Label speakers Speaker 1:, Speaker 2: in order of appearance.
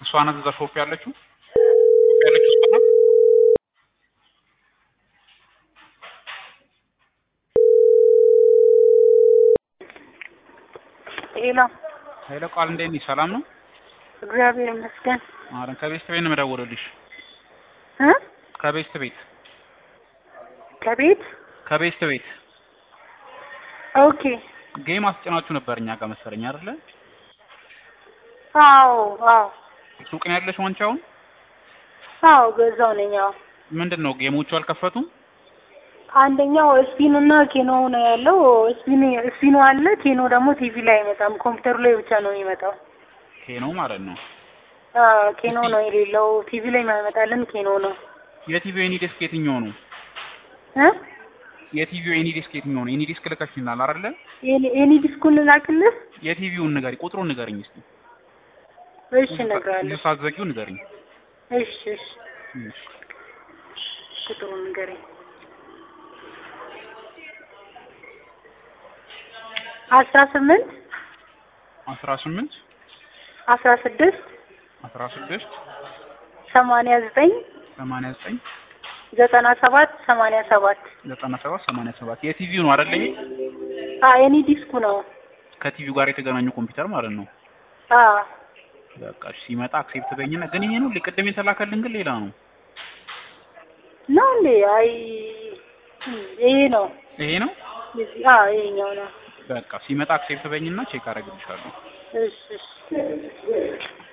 Speaker 1: እሷ ናት እዛ ሾፕ ያለችው ሾፕ ያለችው እሷ ናት።
Speaker 2: ሄሎ፣
Speaker 1: ኃይለ ቃል እንዴት ነሽ? ሰላም ነው?
Speaker 2: እግዚአብሔር ይመስገን።
Speaker 1: አረ ከቤት ቤት ነው የምደውልልሽ።
Speaker 2: እ
Speaker 1: ከቤት ቤት
Speaker 2: ከቤት
Speaker 1: ከቤት ቤት
Speaker 2: ኦኬ።
Speaker 1: ጌም አስጭናችሁ ነበር እኛ ጋር መሰለኝ አይደለ?
Speaker 2: አዎ፣ አዎ፣
Speaker 1: ሱቅ ነው ያለሽ አንቺ አሁን?
Speaker 2: አዎ፣ ገዛው ነኝ። አዎ፣
Speaker 1: ምንድን ነው ጌሞቹ አልከፈቱም?
Speaker 2: አንደኛው ስፒን እና ኬኖ ነው ያለው። ስፒን ስፒኑ አለ፣ ኬኖ ደግሞ ቲቪ ላይ አይመጣም፣ ኮምፒውተሩ ላይ ብቻ ነው የሚመጣው።
Speaker 1: ኬ ነው ማለት ነው።
Speaker 2: አዎ፣ ኬኖ ነው የሌለው፣ ቲቪ ላይ የማይመጣልን ኬኖ ነው።
Speaker 1: የቲቪው ኤኒ ዲስክ የትኛው ነው?
Speaker 2: እ
Speaker 1: የቲቪው ኤኒ ዲስክ የትኛው ነው? ኤኒ ዲስክ ልከሽልናል አይደለ?
Speaker 2: ኤኒ- ኤኒ ዲስኩን ላክልህ?
Speaker 1: የቲቪውን ንገሪ፣ ቁጥሩን ንገሪኝ እስቲ።
Speaker 2: እሺ፣ እነግርሃለሁ።
Speaker 1: ሳትዘጊው ንገሪኝ።
Speaker 2: እሺ፣ እሺ፣
Speaker 1: እሺ።
Speaker 2: ቁጥሩን ንገረኝ። አስራ ስምንት
Speaker 1: አስራ ስምንት
Speaker 2: አስራ ስድስት
Speaker 1: አስራ ስድስት
Speaker 2: ሰማንያ ዘጠኝ
Speaker 1: ሰማንያ ዘጠኝ
Speaker 2: ዘጠና ሰባት ሰማንያ ሰባት
Speaker 1: ዘጠና ሰባት ሰማንያ ሰባት የቲቪው ነው አይደለ? ይሄ
Speaker 2: ኤኒ ዲስኩ ነው።
Speaker 1: ከቲቪው ጋር የተገናኙ ኮምፒውተር ማለት ነው።
Speaker 2: አ
Speaker 1: በቃ እሺ፣ ሲመጣ አክሴፕት በይኝና ግን ይሄ ነው ቅድም የተላከልን ግን ሌላ ነው።
Speaker 2: ነው እንዴ? አይ ይሄ ነው።
Speaker 1: ይሄ ነው
Speaker 2: አ ይሄኛው ነው።
Speaker 1: በቃ ሲመጣ አክሴፕት በይኝና ቼክ አደርግልሻለሁ።
Speaker 2: እሺ እሺ